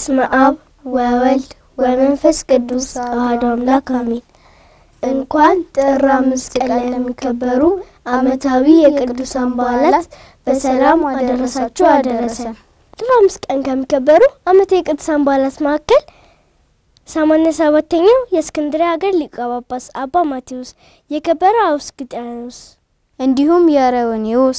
በስመ አብ ወወልድ ወመንፈስ ቅዱስ አሐዱ አምላክ አሜን። እንኳን ጥር አምስት ቀን ላይ ለሚከበሩ ዓመታዊ የቅዱሳን በዓላት በሰላም አደረሳችሁ አደረሰን። ጥር አምስት ቀን ከሚከበሩ ዓመታዊ የቅዱሳን በዓላት መካከል ሰማኒያ ሰባተኛው የእስክንድርያ ሀገር ሊቀ ጳጳስ አባ ማቴዎስ፣ የከበረ አውስግጥያኖስ እንዲሁም የአሬዎኒዎስ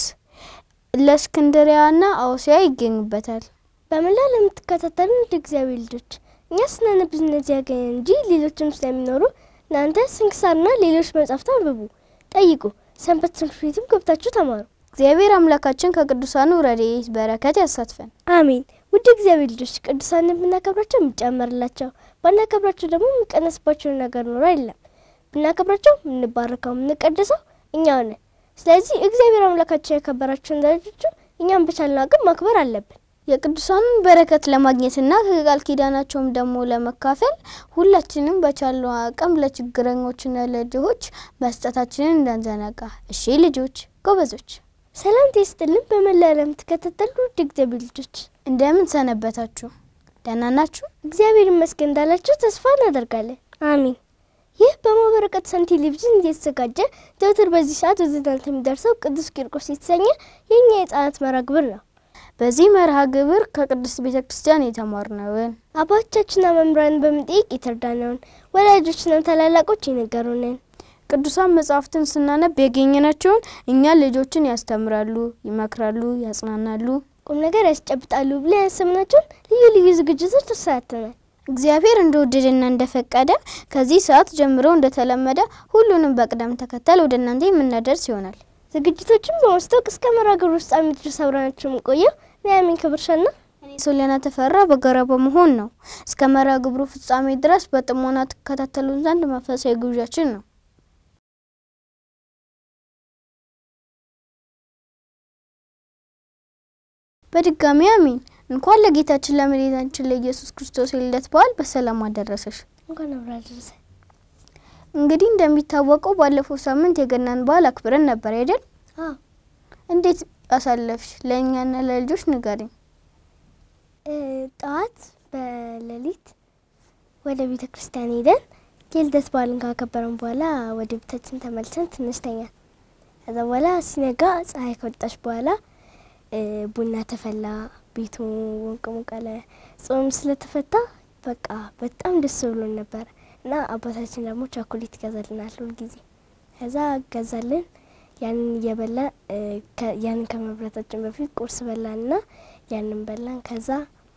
ለእስክንድሪያና አውሲያ ይገኙበታል። በመላ ለምትከታተሉ እንደ እግዚአብሔር ልጆች እኛ ስናነብ እነዚህ ያገኘ እንጂ ሌሎችም ስለሚኖሩ እናንተ ስንክሳርና ሌሎች መጻሕፍት አንብቡ፣ ጠይቁ፣ ሰንበት ትምህርት ቤትም ገብታችሁ ተማሩ። እግዚአብሔር አምላካችን ከቅዱሳኑ ረድኤት በረከት ያሳትፈን። አሜን። ውድ እግዚአብሔር ልጆች ቅዱሳንን ብናከብራቸው የሚጨመርላቸው ባናከብራቸው ደግሞ የሚቀነስባቸውን ነገር ኖሮ አይደለም። ብናከብራቸው የምንባረከው የምንቀደሰው እኛው ነን። ስለዚህ እግዚአብሔር አምላካችን ያከበራቸውን ልጆቹ እኛም በቻልን አቅም ማክበር አለብን። የቅዱሳኑን በረከት ለማግኘትና ከቃል ኪዳናቸውም ደግሞ ለመካፈል ሁላችንም በቻለው አቅም ለችግረኞችና ለድሆች መስጠታችንን እንዳንዘነጋ። እሺ ልጆች ጎበዞች፣ ሰላም ይስጥልን። በመላ ለምትከታተሉ ውድ እግዚአብሔር ልጆች እንደምን ሰነበታችሁ? ደህና ናችሁ? እግዚአብሔር ይመስገን እንዳላችሁ ተስፋ እናደርጋለን። አሚን። ይህ በማህበረ ቅዱሳን ቴሌቪዥን እየተዘጋጀ ዘወትር በዚህ ሰዓት ወደ እናንተ የሚደርሰው ቅዱስ ቂርቆስ የተሰኘ የእኛ የህጻናት መርሃ ግብር ነው። በዚህ መርሃ ግብር ከቅድስት ቤተ ክርስቲያን የተማርነውን አባቶቻችንና መምህራንን በመጠየቅ የተረዳነውን ወላጆችና ታላላቆች የነገሩንን ቅዱሳን መጻሕፍትን ስናነብ ያገኘናቸውን እኛ ልጆችን ያስተምራሉ፣ ይመክራሉ፣ ያጽናናሉ፣ ቁም ነገር ያስጨብጣሉ ብለን ያሰብናቸውን ልዩ ልዩ ዝግጅቶች ተሰናድተናል። እግዚአብሔር እንደወደደና እንደፈቀደ ከዚህ ሰዓት ጀምሮ እንደተለመደ ሁሉንም በቅደም ተከተል ወደ እናንተ የምናደርስ ይሆናል። ዝግጅቶችን በማስታወቅ እስከ መርሃ ግብሩ ፍጻሜ ድረስ አብረናችሁ የምንቆየው ኑሐሚን ክብርሻና እኔ ሶሊያና ተፈራ በጋራ በመሆን ነው። እስከ መርሃ ግብሩ ፍጻሜ ድረስ በጥሞና ትከታተሉን ዘንድ መንፈሳዊ ግብዣችን ነው። በድጋሚ አሜን። እንኳን ለጌታችን ለመድኃኒታችን ለኢየሱስ ክርስቶስ የልደት በዓል በሰላም አደረሰሽ። እንኳን አብራ ደረሰ። እንግዲህ እንደሚታወቀው ባለፈው ሳምንት የገናን በዓል አክብረን ነበር አይደል? አዎ እንዴት አሳለፍሽ? ለእኛና ለልጆች ንገሪኝ። ጠዋት በሌሊት ወደ ቤተ ክርስቲያን ሄደን የልደት በዓልን ካከበረን በኋላ ወደ ቤታችን ተመልሰን ትንሽ ተኛን። ከዛ በኋላ ሲነጋ ፀሐይ ከወጣች በኋላ ቡና ተፈላ፣ ቤቱ ወንቅ ሞቀለ። ጾም ስለተፈታ በቃ በጣም ደስ ብሎን ነበረ እና አባታችን ደግሞ ቻኮሌት ይገዛልናል ሁልጊዜ። ከዛ ገዛልን። ያንን እየበላ ያንን ከመብላታችን በፊት ቁርስ በላንና ያንን በላን። ከዛ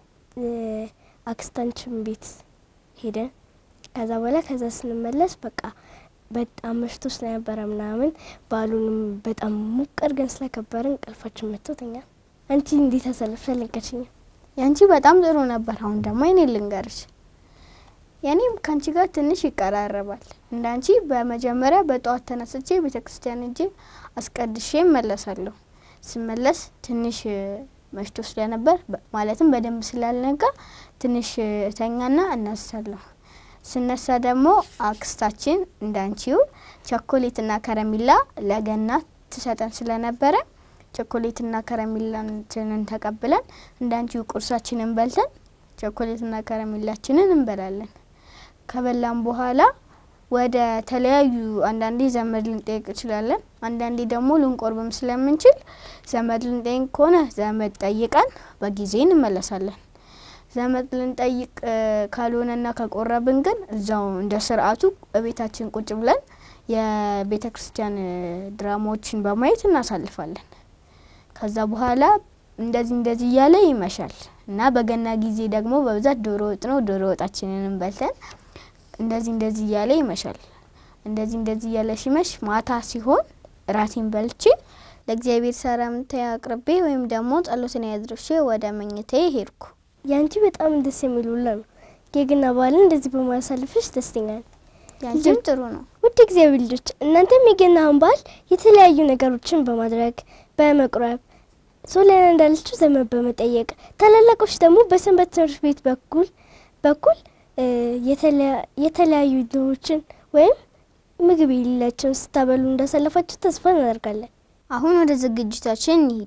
አክስታችን ቤት ሄደን ከዛ በኋላ ከዛ ስንመለስ በቃ በጣም መሽቶ ስለነበረ ምናምን በዓሉንም በጣም ሞቅ አድርገን ስለከበርን እንቅልፋችን መጥቶ ተኛን። አንቺ እንዴት አሳለፍሽ? አልነገርሽኝም። ያንቺ በጣም ጥሩ ነበር። አሁን ደግሞ እኔ ልንገርሽ። የኔም ከአንቺ ጋር ትንሽ ይቀራረባል። እንደ አንቺ በመጀመሪያ በጠዋት ተነስቼ ቤተ ክርስቲያን እጄ አስቀድሼ እመለሳለሁ። ስመለስ ትንሽ መሽቶ ስለነበር ማለትም በደንብ ስላልነጋ ትንሽ እተኛና እነሳለሁ። ስነሳ ደግሞ አክስታችን እንዳንቺው ቸኮሌትና ከረሚላ ለገና ትሰጠን ስለነበረ ቸኮሌትና ከረሚላችንን ተቀብለን እንዳንቺው ቁርሳችንን በልተን ቸኮሌትና ከረሚላችንን እንበላለን። ከበላን በኋላ ወደ ተለያዩ አንዳንዴ ዘመድ ልንጠይቅ እንችላለን። አንዳንዴ ደግሞ ልንቆርብም ስለምንችል ዘመድ ልንጠይቅ ከሆነ ዘመድ ጠይቀን በጊዜ እንመለሳለን። ዘመድ ልንጠይቅ ካልሆነና ከቆረብን ግን እዛው እንደ ስርዓቱ በቤታችን ቁጭ ብለን የቤተ ክርስቲያን ድራማዎችን በማየት እናሳልፋለን። ከዛ በኋላ እንደዚህ እንደዚህ እያለ ይመሻል እና በገና ጊዜ ደግሞ በብዛት ዶሮ ወጥ ነው። ዶሮ ወጣችንንም በልተን እንደዚህ እንደዚህ እያለ ይመሻል። እንደዚህ እንደዚህ እያለ ሲመሽ ማታ ሲሆን እራቴን በልቼ ለእግዚአብሔር ሰላምታ አቅርቤ ወይም ደግሞ ጸሎትን ያድርሼ ወደ መኝታዬ ሄድኩ። ያንቺ በጣም ደስ የሚል ውሎ ነው። የገና በዓልን እንደዚህ በማሳለፍሽ ደስተኛ ነኝ። ያንቺም ጥሩ ነው። ውድ እግዚአብሔር ልጆች እናንተም የገናን በዓል የተለያዩ ነገሮችን በማድረግ በመቁረብ ሶሊያና እንዳለችው ዘመድ በመጠየቅ ታላላቆች ደግሞ በሰንበት ትምህርት ቤት በኩል በኩል የተለያዩ ድሆችን ወይም ምግብ የሌላቸውን ስታበሉ እንዳሳለፋችሁ ተስፋ እናደርጋለን። አሁን ወደ ዝግጅታችን እንሂድ።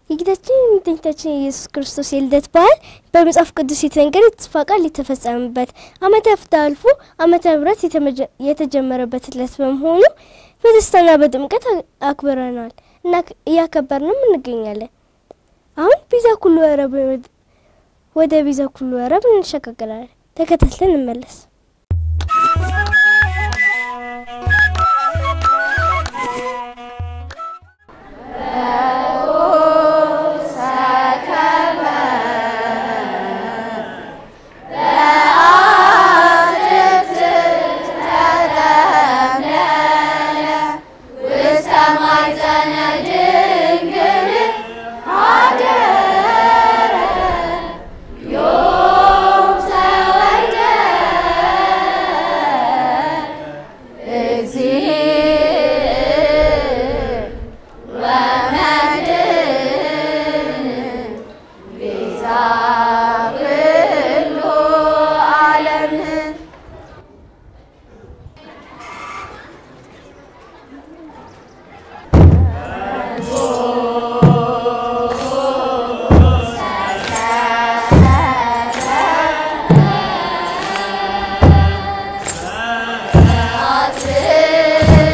የጌታችን የመድኃኒታችን የኢየሱስ ክርስቶስ የልደት በዓል በመጽሐፍ ቅዱስ የተነገረ የተስፋ ቃል የተፈጸመበት ዓመተ ፍትሕ አልፎ ዓመተ ምሕረት የተጀመረበት ዕለት በመሆኑ በደስታና በጥምቀት አክብረናል እና እያከበርንም እንገኛለን። አሁን ቤዛ ኩሉ ወረብ ወደ ቤዛ ኩሉ ወረብ እንሸጋገራለን። ተከታትለን እንመለስ። Yeah.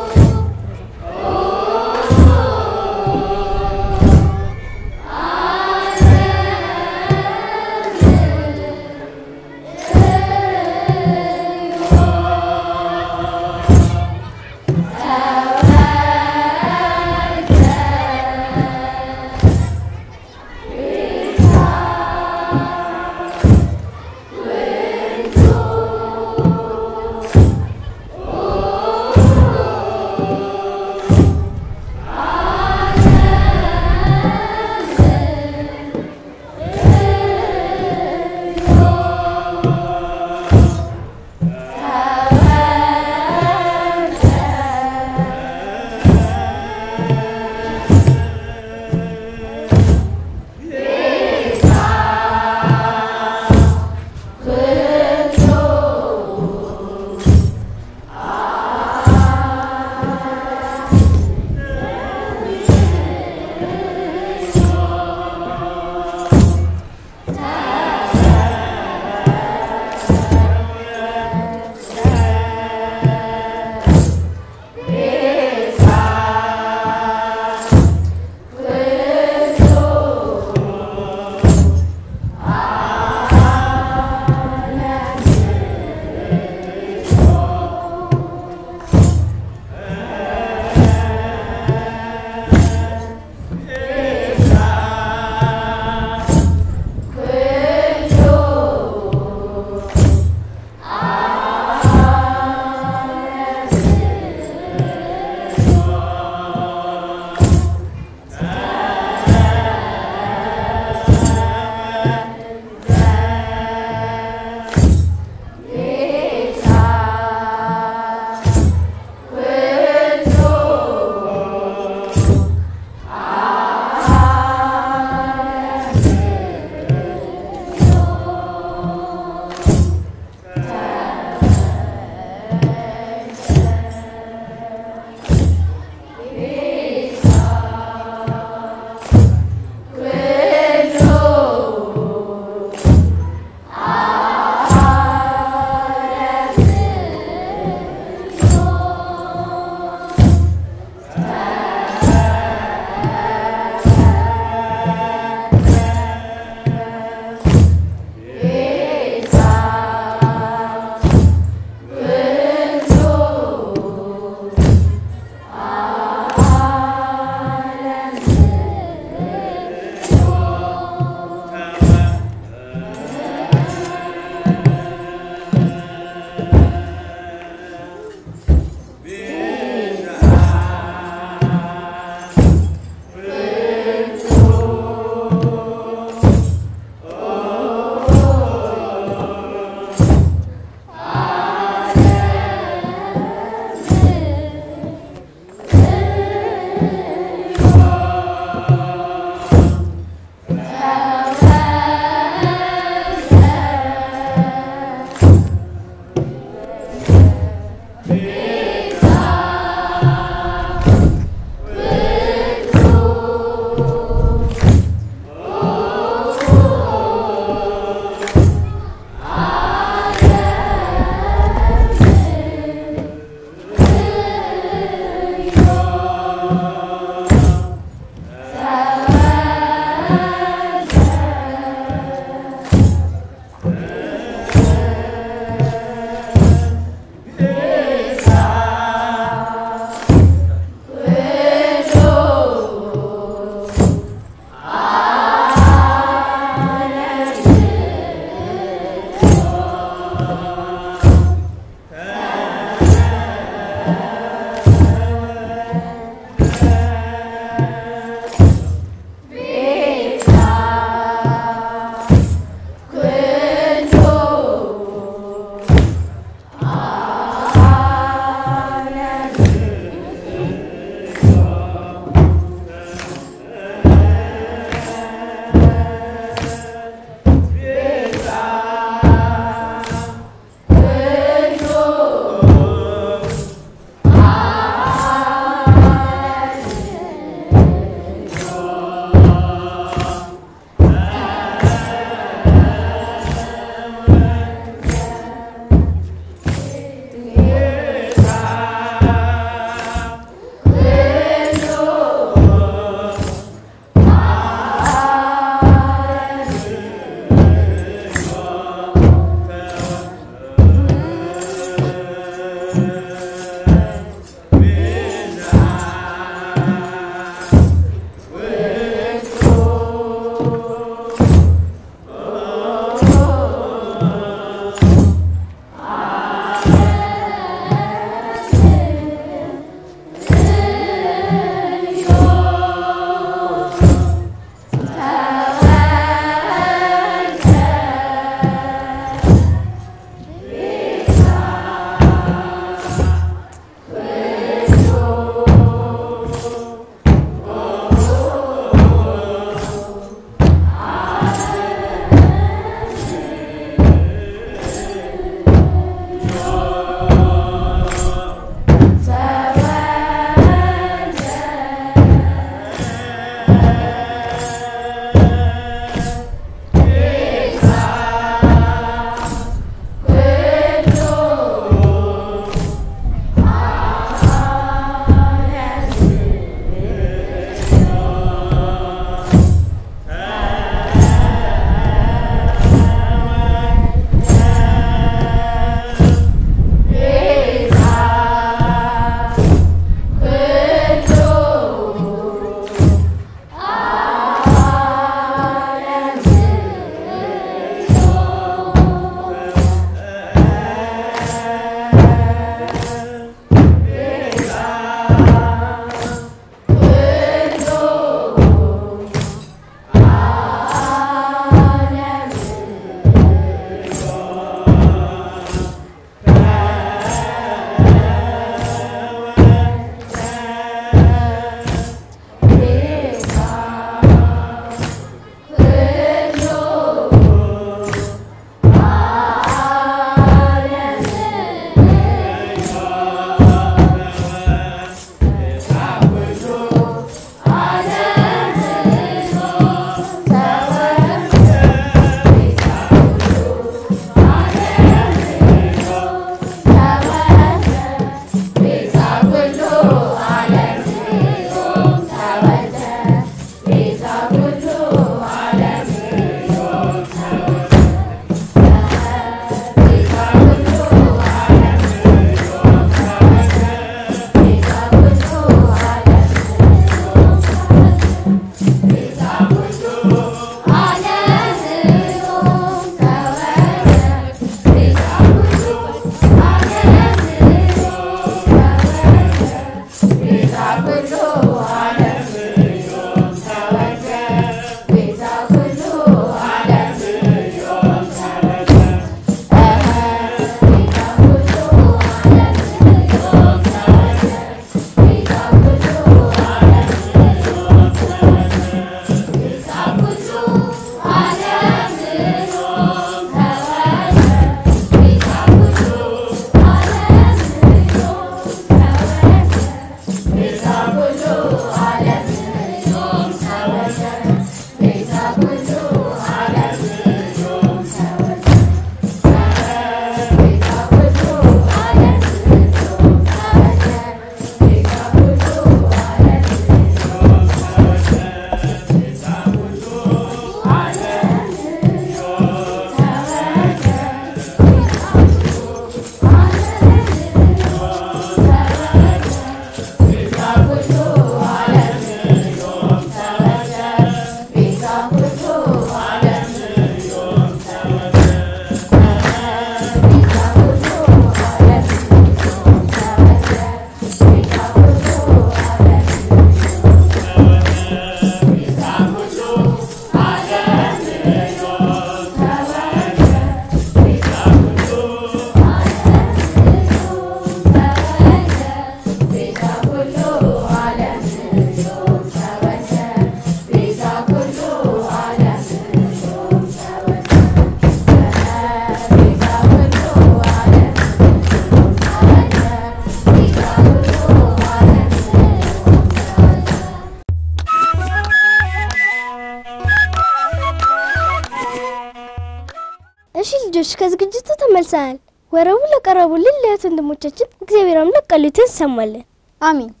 እሺ ልጆች ከዝግጅቱ ተመልሰናል። ወረቡ ለቀረቡልን ለእህት ወንድሞቻችን እግዚአብሔር አምላክ ቃሉትን እንሰማለን። አሚን።